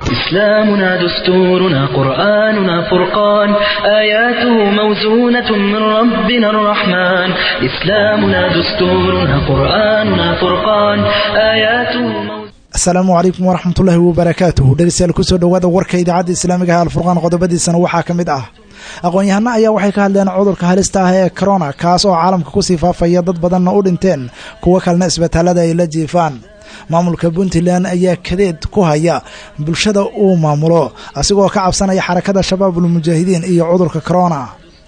إسلامنا دستورنا قرآننا فرقان آياته موزونة من ربنا الرحمن إسلامنا دستورنا قرآننا فرقان آياته موزونة asalaamu calaykum waraxmatullaahi wabarakaatuhu dhegeystayaal kusoo dhowaada warka idaacadda islaamiga ah alfurqaan qodobadiisana waxaa ka mid ah aqoon-yahano ayaa waxay ka hadleen cudurka halista ah ee corona kaas oo caalamka kusii faafaya dad badanna u dhinteen kuwo kalena isbitaalada ay la jiifaan maamulka puntland ayaa kadeed ku haya bulshada uu maamulo asigoo ka cabsanaya xarakada shabaabul mujaahidiin iyo cudurka corona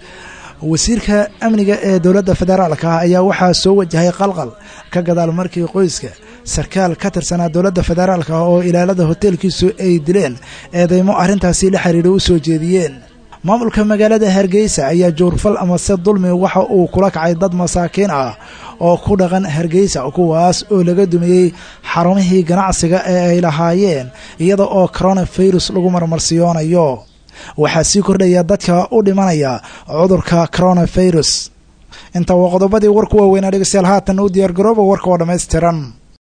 wasiirka amniga ee dowladda federaalka ah ayaa waxaa soo wajahay qalqal ka gadaal markii qoyska sarkaal ka tirsanaa dowladda federaalka ah oo ilaalada hoteelkiisu ay dileen eedeymo arrintaasi la xiriira u soo jeediyeen maamulka magaalada hargeysa ayaa jowrfal amase dulmi waxa uu kula kacay dad masaakiin ah oo ku dhaqan hargeysa kuwaas oo laga dumiyey xarumihii ganacsiga ee ay lahaayeen iyada oo coronafirus lagu marmarsiyoonayo waxaa sii kordhaya dadka u dhimanaya cudurka coronafirus inta waa qodobadii warku waaweynaa dhegeystayaal haatan u diyaargarooba warka oo dhammaystiran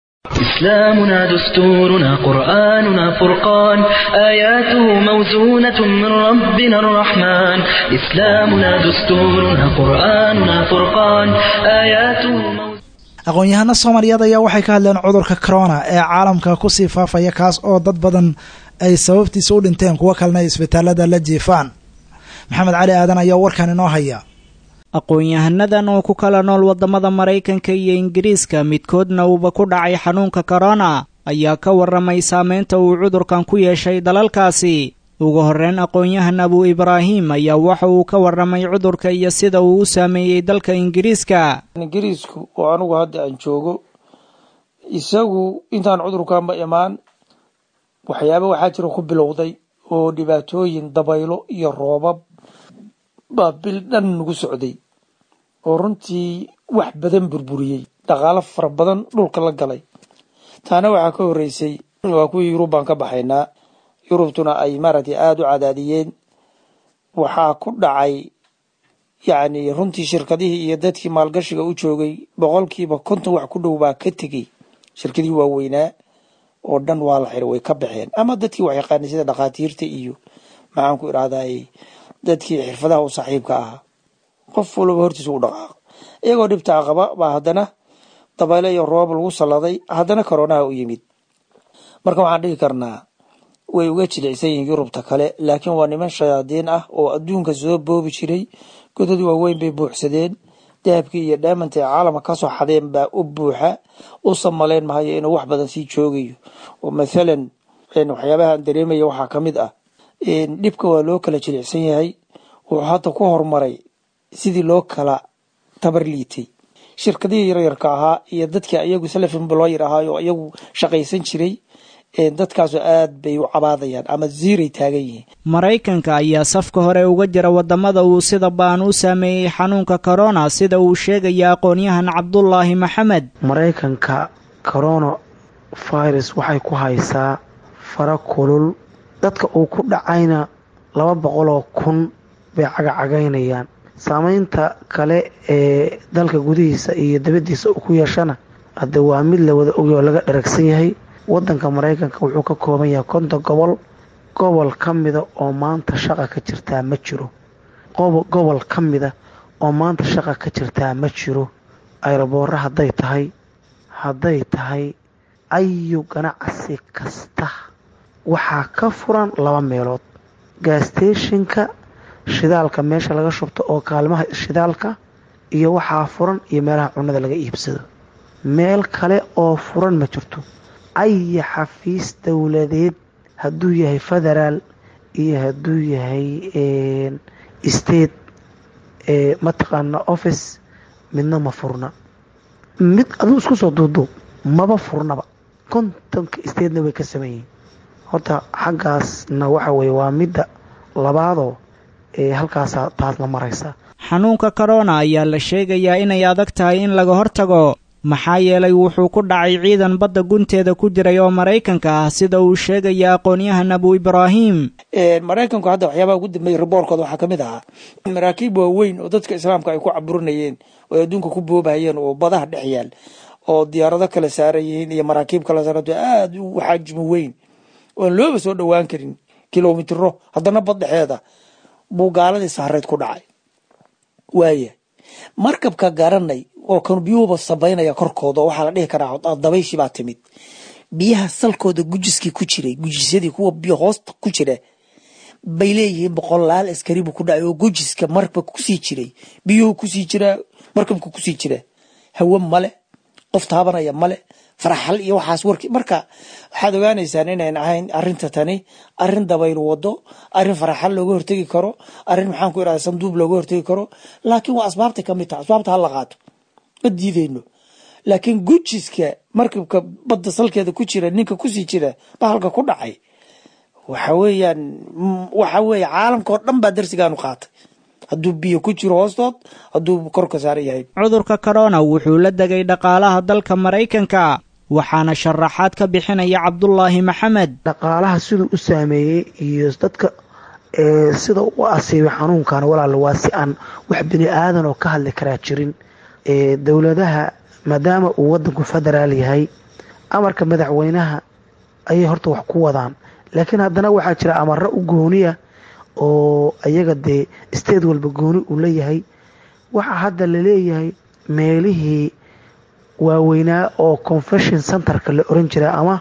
إسلامنا دستورنا قرآننا فرقان آياته موزونة من ربنا الرحمن إسلامنا دستورنا قرآننا فرقان آياته موزونة aqoon-yahano soomaaliyeed ayaa waxay ka hadleen cudurka corona ee caalamka kusii faafaya kaas oo dad badan ay sababtiisa u dhinteen kuwo kalena ay isbitaalada la jiifaan maxamed cali aadan ayaa warkan inoo haya aqoon-yahanadan oo ku kala nool waddamada maraykanka iyo ingiriiska midkoodna uuba ku dhacay xanuunka korona ayaa ka warramay saameynta uu cudurkan ku yeeshay dalalkaasi ugu horreyn aqoon-yahan abu ibraahim ayaa waxa uu ka warramay cudurka iyo sida uu u saameeyey dalka ingiriiska ingiriisku oo anugu hadda aan joogo isagu intaan cudurkanba imaan waxyaaba waxaa jira ku bilowday oo dhibaatooyin dabaylo iyo roobab baa bil dhan nagu socday oo runtii wax badan burburiyey dhaqaalo fara badan dhulka la galay taana waxaa ka horreysay waa kuwii yurub baan ka baxaynaa yurubtuna ay maaragtay aada u cadaadiyeen waxaa ku dhacay yacni runtii shirkadihii iyo dadkii maalgashiga u joogay boqolkiiba konton wax ku dhow baa ka tegey shirkadihii waaweynaa oo dhan waa la xiray way ka baxeen ama dadkii wax yaqaanay sida dhakhaatiirta iyo maxaan ku idhahday dadkii xirfadaha u saaxiibka ahaa qof walaba hortiisa u dhaqaaqo iyagoo dhibtaa qaba baa haddana dabayle iyo roob lagu salladay haddana koronaha u yimid marka waxaan dhihi karnaa way uga jilicsan yihiin yurubta kale laakiin waa niman shayaadiin ah oo adduunka soo boobi jiray godad waaweyn bay buuxsadeen dahabkii iyo dhaamanta ee caalamka kasoo xadeen baa u buuxa u samaleyn mahayo inuu wax badan sii joogayo oo mathalan waxyaabahaan dareemaya waxaa ka mid ah dhibka waa loo kala jilicsan yahay wuxuu hadda ku horumaray sidii loo kala tabar liitay shirkadihii yaryarka ahaa iyo dadkii ayagu salafimblooyar ahaa oo iyagu shaqaysan jiray dadkaasoo aad bay u cabaadayaan ama ziiray taagan yihiin maraykanka ayaa safka hore uga jira waddamada uu sida baan u saameeyey xanuunka corona sida uu sheegaya aqoon-yahan cabdulaahi maxamed maraykanka corona virus waxay ku haysaa fara kulul dadka uu ku dhacayna laba boqoloo kun bay cagacagaynayaan saameynta kale ee dalka gudihiisa iyo dabadiisa uu ku yeeshana hadde waa mid la wada ogay oo laga dharagsan yahay wadanka maraykanka wuxuu ka kooban yahay konton gobol gobol ka mida oo maanta shaqa ka jirtaa ma jiro gobol ka mida oo maanta shaqa ka jirtaa ma jiro ayrobooro hadday tahay hadday tahay ayu ganacsi kasta waxaa ka furan laba meelood gasteeshinka shidaalka meesha laga shubto oo kaalmaha shidaalka iyo waxaa furan iyo meelaha cunada laga iibsado meel kale oo furan ma jirto aya xafiis dowladeed hadduu yahay federaal iyo hadduu yahay state mataqaana office midna ma furna mid aduu isku soo duuduub maba furnaba kontonka statena way ka sameeyihin horta xaggaasna waxa weye waa midda labaadoo ee halkaasa taasna maraysa xanuunka korona ayaa la sheegayaa inay adag tahay in laga hortago maxaa yeelay wuxuu ku dhacay ciidan badda gunteeda ku jiray oo maraykanka ah sida uu sheegaya aqoon-yahan abu ibraahim maraykanku hadda waxyaabaha ugu dambeeyay riboorkooda waxaa ka mid ahaa maraakiib waaweyn oo dadka islaamka ay ku caburinayeen oo ay adduunka ku boobahayeen oo badaha dhex yaal oo diyaarado kala saaran yihiin iyo maraakiib kala saaranto aada u xajmi weyn oan looba soo dhowaan karin kilomitiro haddana baddhexeeda buu gaaladii saareyd ku dhacay waaya markabka garanay oo kan biyuhuba sabaynaya korkooda oo waxaa la dhihi karaa dabayshii baa timid biyaha salkooda gujiskii ku jiray gujisyadii kuwa biyo hoosta ku jira bay leeyihiin boqolaal askari buu ku dhacay oo gujiska markabka kusii jiray biyuhu kusii jiraa markabka kusii jira hawe male qof taabanaya male faraxal iyo waxaas warki marka waxaad ogaanaysaan inayn ahayn arinta tani arin dabayl wado arin faraxal looga hortegi karo arin maxaan ku irahda sanduub looga hortegi karo laakiin waa asbaabta kamid taha asbaabta hala qaato ma diideyno laakiin gujiska markabka badda salkeeda ku jira ninka kusii jira bahalka ku dhacay waxa weeyaan waxa weeye caalamka oo dhan baa darsigaanu qaatay hadduu biyo ku jiro hoostood hadduu korka saaran yahay cudurka corona wuxuu la degay dhaqaalaha dalka maraykanka waxaana sharaxaad ka bixinaya cabdulaahi maxamed dhaqaalaha siduu u saameeyey iyo dadka sida u asiibay xanuunkan walaal waa si aan wax bini aadan oo ka hadli karaa jirin dowladaha maadaama uu wadanku federaal yahay amarka madaxweynaha ayay horta wax ku wadaan laakiin haddana waxaa jira amaro u gooniya oo ayaga dee state walba gooni uu leeyahay waxaa hadda laleeyahay meelihii waaweynaa oo confession centerka la oran jiray ama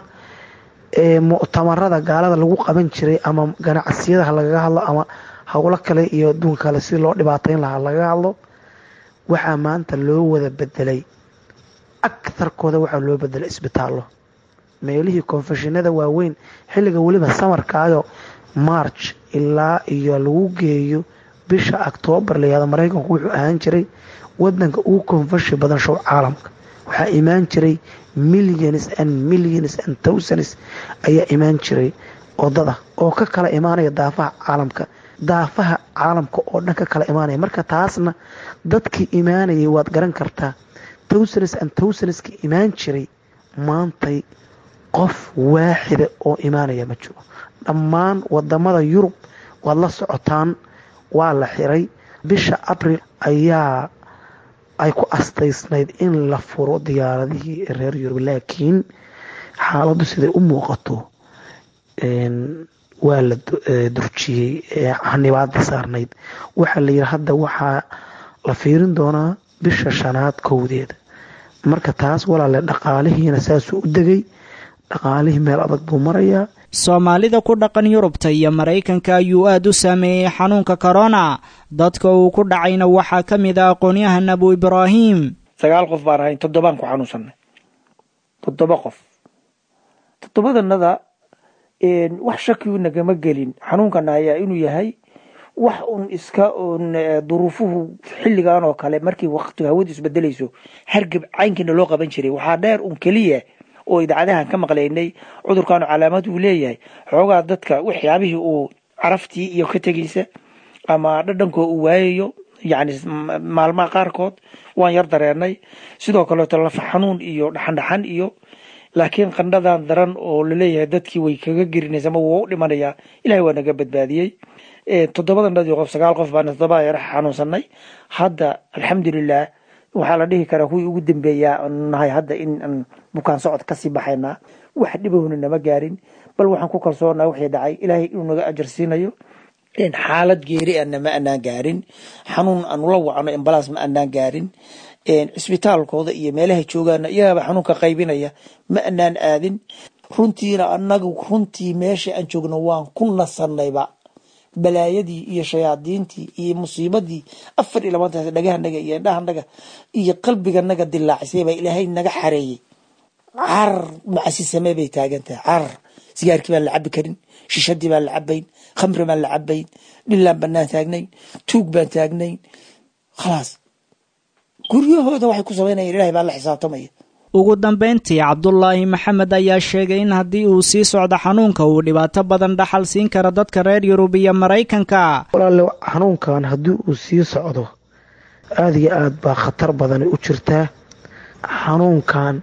muctamarada gaalada lagu qaban jiray ama ganacsiyadaha lagaga hadlo ama howlo kale iyo adduunka kale si loo dhibaateyn lahaa lagaga hadlo waxaa maanta loo wada bedelay agtarkooda waxaa loo bedelay isbitaallo meelihii konfeshinada waaweyn xilliga weliba samarkaayo march ilaa iyo lagu geeyo bisha octoobar layihahdo maraykanku wuxuu ahaan jiray wadanka ugu konfeshi badan show caalamka waxaa imaan jiray millions and millions and thousands ayaa imaan jiray odada oo ka kala imaanaya daafaha caalamka daafaha caalamka oo dhan ka kala imaanaya marka taasna dadkii imaanayay waad garan kartaa thousands and thousands-ki imaan jiray maantay qof waaxida oo imaanaya ma jiro dhammaan wadamada yurub waad la socotaan waa la xiray bisha abril ayaa ay ku astaysnayd in la furo diyaaradihii reer yurub laakiin xaaladdu siday u muuqato waa la durjiyey xanibaadii saarnayd waxaa la yidhi hadda waxaa la fiirin doonaa bisha shanaad kowdeeda marka taas walaale dhaqaalihiina saasuu u degay dhaqaalihii meel adag buu marayaa soomaalida ku dhaqan yurubta iyo maraykanka ayuu aad u saameeyey xanuunka korona dadka uu ku dhacayna waxaa ka mid ah aqoonyahan abu ibraahim sagaal qof baan ahayn toddobaan ku xanuunsanay toddoba qof toddobadanada wax shakiu nagama gelin xanuunkana ayaa inuu yahay wax un iska un duruufuhu xilligan oo kale markii waqtiga hawadu isbedelayso hargab caynkiina loo qaban jiray waxaa dheer un keliya oo idaacadahan ka maqlaynay cudurkaanu calaamad uu leeyahay xoogaa dadka waxyaabihii uu caraftii iyo ka tegaysa ama dhadhankoo uu waayayo yacni maalmaha qaarkood waan yar dareenay sidoo kaleeto lafa xanuun iyo dhaxandhaxan iyo laakiin qandhadan daran oo laleeyahay dadkii way kaga gerinaysa ama waa u dhimanayaa ilahay waa naga badbaadiyey toddobadan dhadii qof sagaal qof baan toddoba yar xanuunsanay hadda alxamdulilah waxaa la dhihi karaa kuwii ugu dambeeyaa nahay hadda in aan bukaan socod kasii baxaynaa wax dhibahuna nama gaarin bal waxaan ku kalsoonaha wixii dhacay ilaahay inuu naga ajar siinayo xaalad geeri ana ma anaan gaarin xanuun aanu la wacno embalaas ma anaan gaarin cisbitaalkooda iyo meelaha joogaana iyagaaba xanuunka qaybinaya ma anaan aadin runtiina anagu runtii meesha aan joogno waan ku nasanayba balaayadii iyo shayaadiintii iyo musiibadii afar iyo labaantaas dhagahanaga iyo indhahanaga iyo qalbiganaga dilaacisay baa ilaahay naga xareeyey carar macasi samee bay taagan tahay carar sigaarkii baan la cabi karin shishadii baan la cabayn khamri baan la cabayn dhilaan banaan taagnayn tuug baan taagnayn khalaas guryahooda waxay ku samaynayan ilahay baa la xisaabtamaya ugu dambayntii cabdulaahi maxamed ayaa sheegay in haddii uu sii socdo xanuunka uu dhibaato badan dhaxal siin karo dadka reer yurub iyo maraykanka walaale xanuunkan haddii uu sii socdo aada iyo aad baa khatar badani u jirtaa xanuunkan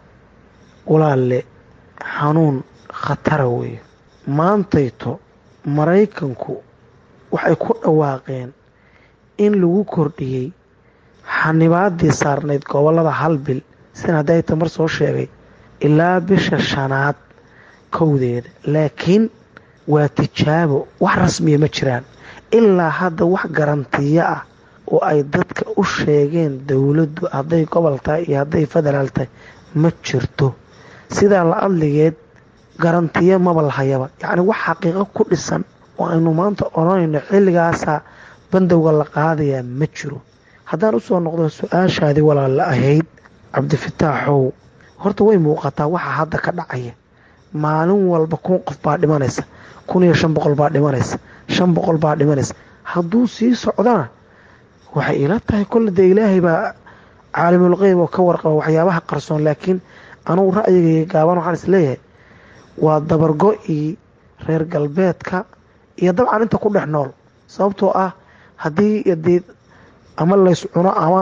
walaale xanuun khatara weeye maantayto maraykanku waxay ku dhawaaqeen in lagu kordhiyey xanibaadii saarnayd gobolada hal bil sin hadday tamar soo sheegay ilaa bisha shanaad kowdeeda laakiin waa tijaabo wax rasmiya ma jiraan ilaa hadda wax garantiyo ah oo ay dadka u sheegeen dowladdu hadday gobol tahay iyo hadday federaal tahay ma jirto sidaa la adligeed garantiyo maba lahayaba yacni wax xaqiiqo ku dhisan oo aynu maanta odhanayno xilligaasaa bandowga la qaadayaa ma jiro haddaan usoo noqdo su-aashaadii walaalla ahayd cabdifataaxow horta way muuqataa waxa hadda ka dhacaya maalin walba kun qof baa dhimanaysa kun iyo shan boqol baa dhimanaysa shan boqol baa dhimanaysa hadduu sii socdana waxay ila tahay kolle dee ilaahay baa caalimul qeyb oo ka warqaba waxyaabaha qarsoon laakiin anugu ra'yigayga gaaban waxaan is leeyahay waa dabargo-ii reer galbeedka iyo dabcan inta ku dhex nool sababtoo ah haddii dee ama lays cuno ama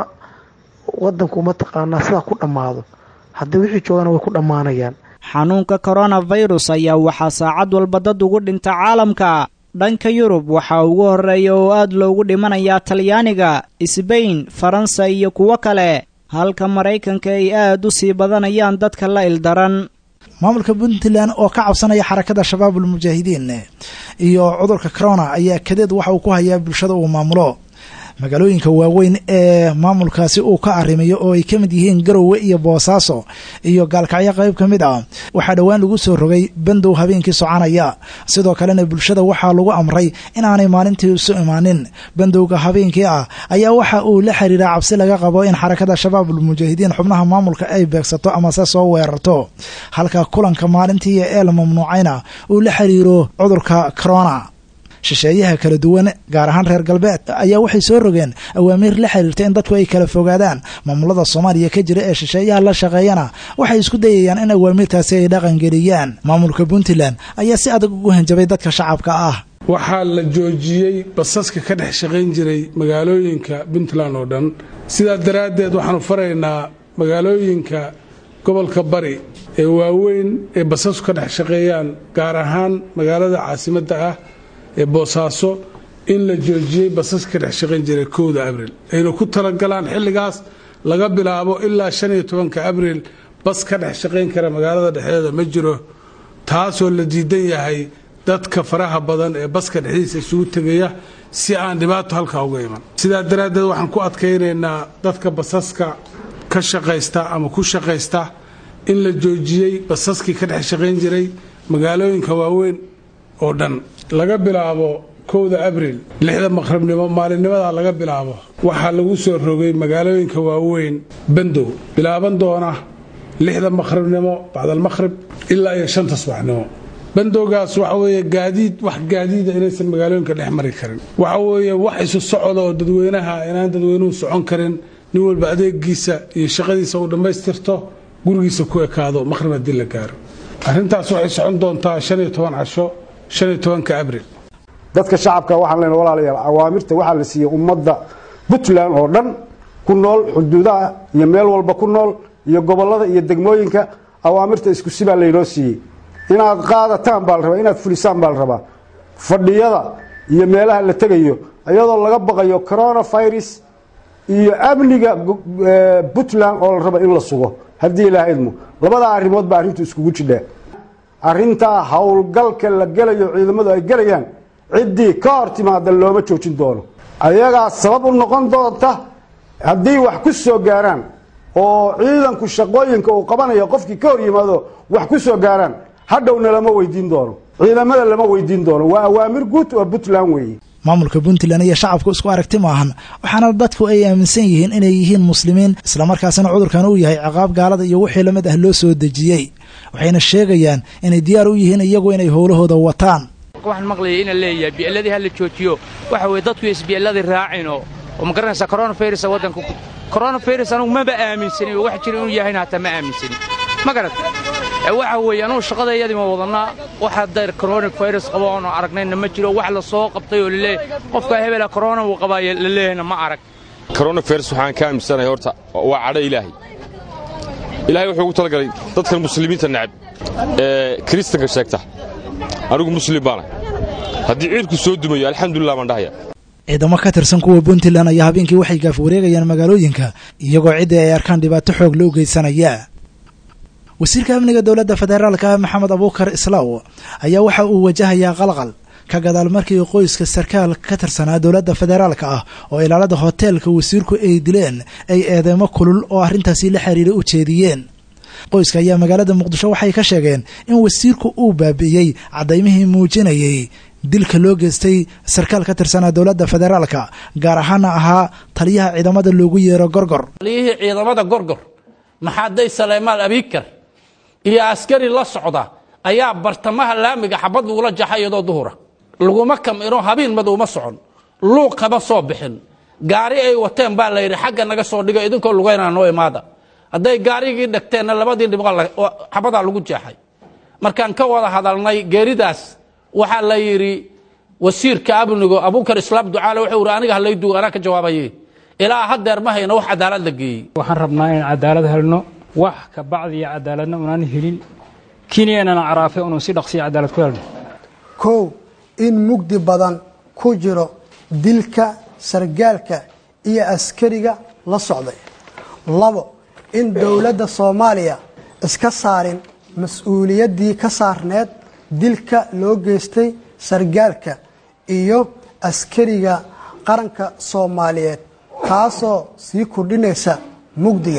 wadanku mataqaanaa sidaa ku dhammaado haddii wixii joogana way ku dhammaanayaan xanuunka koronafirus ayaa waxaa saacad walba dad ugu dhinta caalamka dhanka yurub waxaa ugu horreeya oo aad loogu dhimanayaa talyaaniga sbain faransa iyo kuwo kale halka maraykanka ay aad u sii badanayaan dadka la ildaran maamulka puntland oo ka cabsanaya xarakada shabaabul mujaahidiin iyo cudurka corona ayaa kadeed waxa uu ku hayaa bulshada uu maamulo magaalooyinka waaweyn ee maamulkaasi uu ka arrimayo oo ay ka mid yihiin garowe iyo boosaaso iyo gaalkacyo qayb ka mid ah waxaa dhowaan lagu soo rogay bandow habeenkii soconaya sidoo kalena bulshada waxaa lagu amray inaanay maalintii isu imaanin bandowga habeenkii ah ayaa waxa uu la xiriiraa cabsi laga qabo in xarakada shabaabul mujaahidiin xubnaha maamulka ay beegsato amase soo weerarto halka kulanka maalintii ee la mamnuucayna uu la xiriiro cudurka corona shisheeyaha kala duwan gaar ahaan reer galbeed ayaa waxay soo rogeen awaamiir la xiriirta in dadku ay kala fogaadaan maamulada soomaaliya ka jira ee shisheeyaha la shaqeeyana waxay isku dayayaan in awaamiirtaasi ay dhaqangeliyaan maamulka puntland ayaa si adag ugu hanjabay dadka shacabka ah waxaa la joojiyey basaska ka dhex shaqayn jiray magaalooyinka puntland oo dhan sidaa daraaddeed waxaanu faraynaa magaalooyinka gobolka bari ee waaweyn ee basasku ka dhex shaqeeyaan gaar ahaan magaalada caasimadda ah ee boosaaso in la joojiyey basaska ka dhex shaqayn jiray kowda abriil ayna ku talagalaan xilligaas laga bilaabo ilaa shan iyo tobanka abriil bas ka dhex shaqayn kara magaalada dhexdeeda ma jiro taasoo la diidan yahay dadka faraha badan ee baska dhexdiisa isugu tegaya si aan dhibaato halkaa uga iman sidaa daraaddeed waxaan ku adkaynaynaa dadka basaska ka shaqaysta ama ku shaqaysta in la joojiyey basaskii ka dhex shaqayn jiray magaalooyinka waaweyn oo dhan laga bilaabo kowda abriil lixda maqribnimo maalinnimadaa laga bilaabo waxaa lagu soo rogay magaalooyinka waaweyn bandow bilaaban doona lixda maqribnimo bacdalmaqhrib ilaa iyo shanta subaxnimo bandowgaas waxa weeye gaadiid wax gaadiida inaysan magaalooyinka dhex mari karin waxa weeye wax isu socda oo dadweynaha inaan dadweynuhu socon karin nin walba adeegiisa iyo shaqadiisa uu dhammaystirto gurigiisa ku ekaado maqhrib haddii la gaaro arrintaas waxay socon doontaa shan iyo toban casho shan iyo tobanka abriil dadka shacabka waxaan leenahay walaalayaal awaamirta waxaa la siiyey ummadda puntland oo dhan ku nool xuduudaha iyo meel walba ku nool iyo gobollada iyo degmooyinka awaamirta isku sibaa laynoo siiyey inaad qaadataan baa la rabaa inaad fulisaan baa la rabaa fadhiyada iyo meelaha la tegayo iyadoo laga baqayo coronavirus iyo amniga puntland oo la raba in la sugo haddii ilaah idmo labadaa arrimood baa arrintu iskugu jidhaa arrintaa howlgalka la gelayo ciidamadu ay gelayaan ciddii ka hor timaada looma joojin doono ayagaa sabab u noqon doonta haddii wax ku soo gaaraan oo ciidanku shaqooyinka uu qabanayo qofkii ka hor yimaado wax ku soo gaaraan hadhowna lama weydiin doono ciidamada lama weydiin doono waa awaamir guud oo puntland weeye maamulka puntland iyo shacabku isku aragti maahan waxaana dadku ay aaminsan yihiin inay yihiin muslimiin islamarkaasina cudurkan uu yahay ciqaab gaalada iyo wixii lamid ah loo soo dejiyey waxayna sheegayaan inay diyaar u yihiin iyagu inay howlahooda wataan waxaan maqlayay ina leeyahay bi'eladii ha la joojiyo waxa weye dadku isbi'eladii raacino oo ma garanaysaa coronavirus waddanka coronavirus anugu maba aaminsanin oo wax jira inuu yahayna hataa ma aaminsanin ma garat waxa weeye anugu shaqadayadii ma wadannaa waxa dayr coronavirus qabo oonu aragnayna ma jiro wax la soo qabtay oo laleeyahay qofka hebela corona uu qabaayo la leeyahayna ma arag coronavirus waxaan ka aaminsanahay horta waa cadho ilaahay ilaahay wuxuu ugu talagalay dadkan muslimiinta necab ee kiristanka sheegta anigu muslim baana haddii ciidku soo dumayo alxamdulilah baan dhahaya ciidamo ka tirsan kuwa puntland ayaa habeenkii waxay gaaf wareegayaan magaalooyinka iyagoo ciddii ay arkaan dhibaato xoog loo geysanaya wasiirka amniga dowladda federaalka maxamed abuukar islaaw ayaa waxa uu wajahayaa qalqal ka gadaal markii qoyska sarkaal ka tirsanaa dowladda federaalka ah oo ilaalada hoteelka wasiirku ay dileen ay eedeymo kulul oo arrintaasi la xiriira u jeediyeen qoyska ayaa magaalada muqdisho waxay ka sheegeen in wasiirku uu baabi'iyey cadaymihii muujinayay dilka loo geystay sarkaal ka tirsanaa dowladda federaalka gaar ahaana ahaa taliyaha ciidamada loogu yeero gorgor taliyihii ciidamada gorgor maxaaday saleymaal abiikar iyo askari la socda ayaa bartamaha laamiga xabad lagula jaxa iyadoo duhura laguma kamino habeen madowma socon luuq kama soo bixin gaari ay wateen baa la yidhi xagga naga soo dhigo idinkoo lugaynaa noo imaada hadday gaarigii dhagteenna labadii dhibqo xabadaa lagu jeexay markaan ka wada hadalnay geeridaas waxaa la yidhi wasiirka amnigo abuukar islaam ducaale wuxuu yidhi aniga halay duug anaa ka jawaabaye ilaa hadeer ma hayno wax cadaalad la geeyey waxaan rabnaa inaan cadaalad helno wax ka bacdiya cadaaladna unaan helin kenyanana caraafe unun si dhaqsiya cadaalad ku helno kow in mugdi badan ku jiro dilka sargaalka iyo askariga la socday labo in dowladda soomaaliya iska saarin mas-uuliyaddii ka saarneed dilka loo geystay sargaalka iyo askariga qaranka soomaaliyeed taasoo sii kordhinaysa mugdiga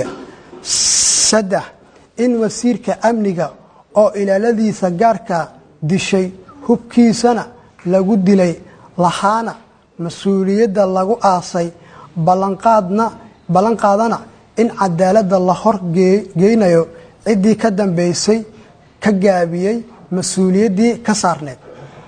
saddex in wasiirka amniga oo ilaaladiisa gaarka dishay hubkiisana lagu dilay lahaana mas-uuliyadda lagu aasay ballanqaadna ballanqaadana in cadaaladda la hor geynayo ciddii ka dambaysay ka gaabiyey mas-uuliyaddii ka saarneed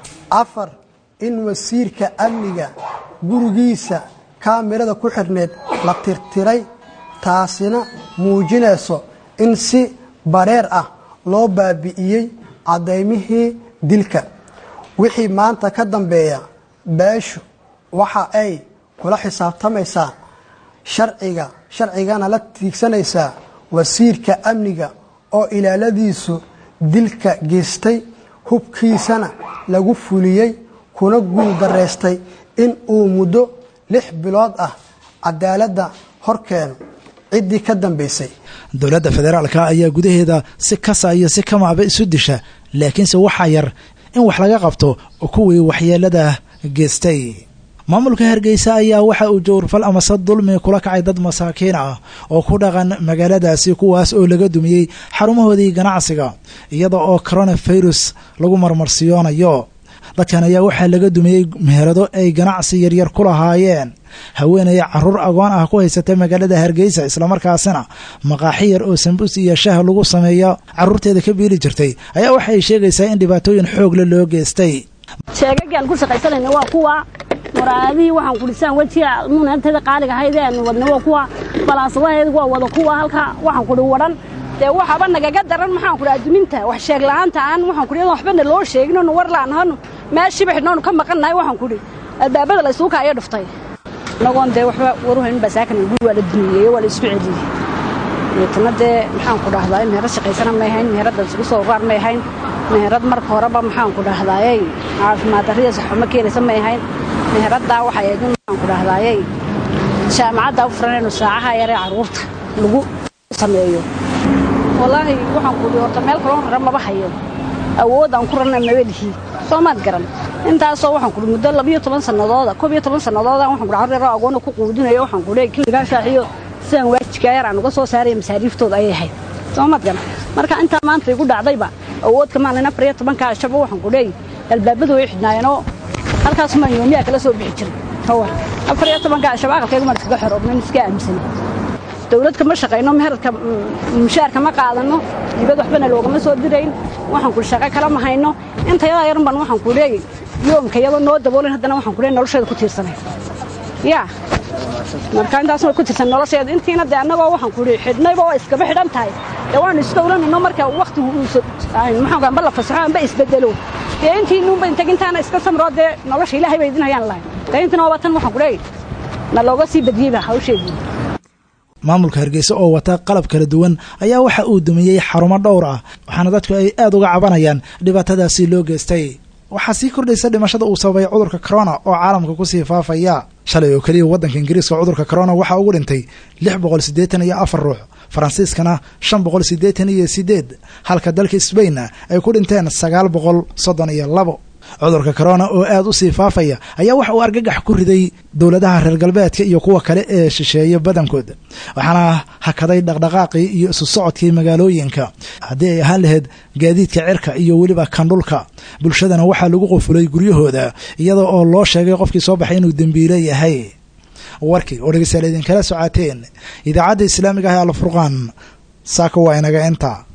afar in wasiirka amniga gurigiisa kaamirada ku xidhneed la tirtiray taasina muujinayso in si bareer ah loo baabi'iyey cadaymihii dilka wixii maanta ka dambeeya beeshu waxa ay kula xisaabtamaysaa sharciga sharcigana la tiigsanaysaa wasiirka amniga oo ilaaladiisu dilka geystay hubkiisana lagu fuliyey kuna guul daraystay in uu muddo lix bilood ah cadaaladda hor keeno ciddii ka dambaysay dowladda federaalka ayaa gudaheeda si kasa iyo si kamaaba isu disha laakiinse waxaa yar in wax laga qabto kuwii waxyeelada geystay maamulka hargeysa ayaa waxa uu jowrfal amase dulmi kula kacay dad masaakiin ah oo ku dhaqan magaaladaasi kuwaas oo laga dumiyey xarumahoodii ganacsiga iyada oo coronafirus lagu marmarsiyoonayo dadkan ayaa waxaa laga dumiyey meherado ay ganacsi yaryar ku lahaayeen haweenaya caruur agoon ah ku haysata magaalada hargeysa islamarkaasina maqaaxi yar oo sambuus iyo shah lagu sameeyo caruurteeda ka biili jirtay ayaa waxa ay sheegaysaa in dhibaatooyin xoogle loo geystay sheegagaan ku shaqaysanayna waa kuwa muraadihii waxaan kudhisaan wejiga munaanteeda qaaliga ahaydee aanu wadna waa kuwa balaasadaheed waa wada kuwa halka waxaan kudhi wadhan dee waxaba nagaga daran maxaan kudhi adduminta wax sheeg la'aanta aan waxaan kudhi waxbana loo sheeginoonu war la'aanahanu meeshiiba xidhnoonu ka maqannahay waxaan kudhi albaabada la isugu kaayo dhuftay inagoon dee waxba waruhayn basaakan guri waa la dumiyeeyo waa la isku celiyey deetana dee maxaan ku dhahdaa meherad shaqaysana may ahayn meheradda isugu soo raar may ahayn meherad marka horeba maxaan ku dhahdaayey caafimaad darrida saxuma keenaysa may ahayn meheraddaa waxay ahayd in maxaan ku dhahdaayey jaamacadda u furanaynu saacaha yaree carruurta lagu sameeyo wallaahi waxaan ku dhi horta meel kaloo rara maba hayo awood aan ku rarna maba lihi soo maad garan intaasoo waxaan kudhi muddo labiyo toban sannadooda koob iyo toban sannadooda waxaan kudhi carruur yaroo agoona ku quudinayo waxaan kudhi kiligaa shaaxiyo sidaan waajibkaa yar aan uga soo saaraya masaariiftooda ayay ahayd soo maad garan marka intaa maanta igu dhacdayba awood kamaalin afar iyo tobankaa shaba waxaan kudhi albaabadu way xidhnaayeenoo halkaas maan yoomiyaa kala soo bixi jiray hawar afar iyo tobankaa shaba aqalkaygu maan iskaga xoroobnan iska aaminsanay dawlad kama shaqayno meheradka mushaarka ma qaadanno dibad waxbana loogama soo dirayn waxaan kudhi shaqo kala ma hayno intayadaa yarun baan waxaan ku leeyay yoomka iyadoo noo daboolin haddana waxaan ku leeyay nolosheeda ku tiirsanay yaa marka intaas way ku tiirsan nolosheeda intiina dee annagoo waxaan ku leeyay xidhnayba waa iskaba xidhan tahay dee waanu isdowlanayno marka wakhtigu uusa maxaan amba la fasaxo amba isbedelo dee intiinuunba intagintaana iska samroo dee nolosha ilaahay bay idin hayaan lahayn dee intina waaba tan waxaan ku leeyay na looga sii badiyeyba hawsheedii maamulka hargeysa oo wata qalab kala duwan ayaa waxa uu dumiyey xarumo dhowr ah waxaana dadku ay aad uga cabanayaan dhibaatadaasi loo geystay waxaa sii kordhaysa dhimashada uu sababay cudurka corona oo caalamka kusii faafaya shalay oo keliya waddanka ingiriiska cudurka corona waxaa ugu dhintay lix boqol siddeetan iyo afar ruux faransiiskana shan boqol siddeetan iyo siddeed halka dalka sbainna ay ku dhinteen sagaal boqol soddon iyo labo cudurka corona oo aad u sii faafaya ayaa waxa uu argagax ku riday dowladaha reer galbeedka iyo kuwa kale ee shisheeye badankood waxaana hakaday dhaqdhaqaaqii iyo isu socodkii magaalooyinka haddii ay ahaan lahayd gaadiidka cirka iyo weliba kandhulka bulshadana waxaa lagu qufulay guryahooda iyada oo loo sheegay qofkii soo baxay inuu dembiile yahay warkii oo dhegeystayaal idinkala socaateen idaacadda islaamiga ah ee alfurqaan saaka waa inaga inta